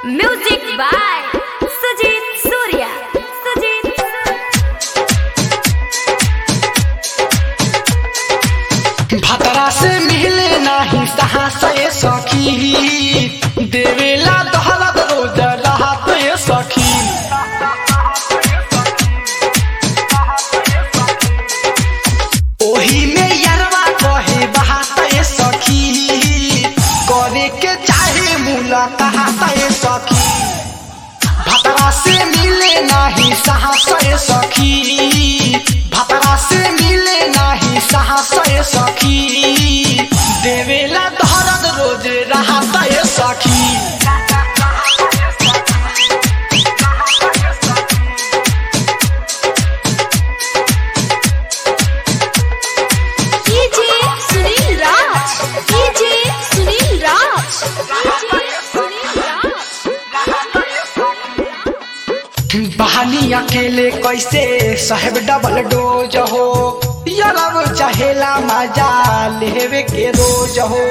Music by Sujit Surya. Sujit भतरा से मिले नाही सहा से सखी देवेला दहलत रोज रहत ये सखी ओही में यरवा कहे बहात ये सखी करे के चाहे मुलाकात ये सखी भतरा से मिले नाही साहस ये सखी भतरा से मिले नाही साहस ये सखी देवेला दहरद रोज रहत ये सखी DJ Sunil Raj. DJ Sunil Raj. DJ Sunil Raj. बहानी अकेले कैसे साहेब डबल डोज हो यरब चहेला मजा लेवे के रोज हो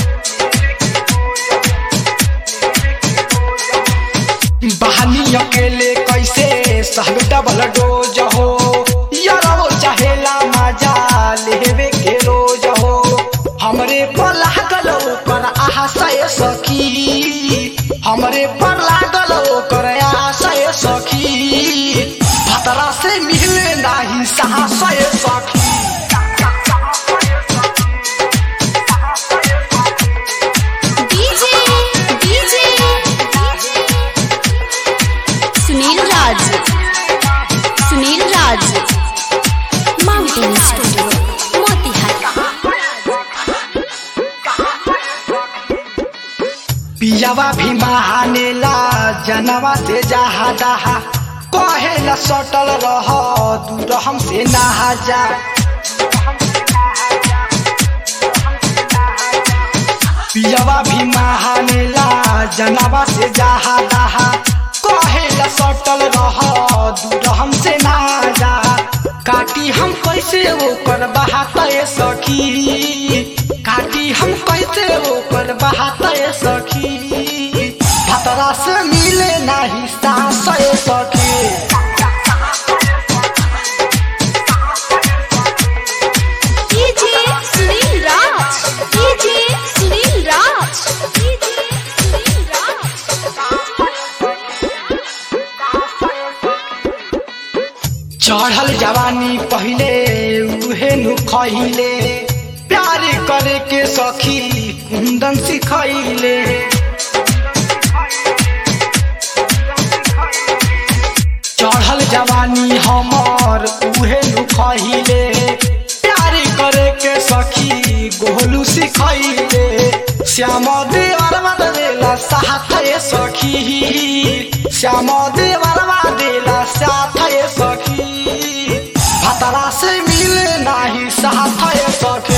बहानी अकेले कैसे साहेब डबल डोज हो यरब चहेला मजा लेवे के रोज हो हमरे पर लागल ओकर आशय सखी हमरे पर लागल ओकर आशय सखी भतरा से मिले नाही साहसय सखी DJ DJ Sunil Raj. Sunil Raj. Mountain Studio. Motihari. पियावा भी महानेला जनवा से जहा दहा कहे न सटल रह दूर हमसे नहा जा पियावा भी महानेला जनवा से जहा दहा कहे न सटल रह दूर हमसे नहा जा काटी हम कैसे ओकर बहात सखी काटी हम कैसे ओकर बहात सखी भतरा से मिले नाही सास सखी DJ Sunil Raj. DJ Sunil Raj. DJ Sunil Raj. चढ़ल जवानी पहिले उहे नु खहिले प्यार करे के सखी कुंदन सिखैले चढ़ल जवानी हमर उहे नु खहिले प्यार करे के सखी गोलू सिखैले श्याम देवरवा देला साथ सखी श्याम देवरवा देला साथ सखी भतरा से मिले नाही साथ सखी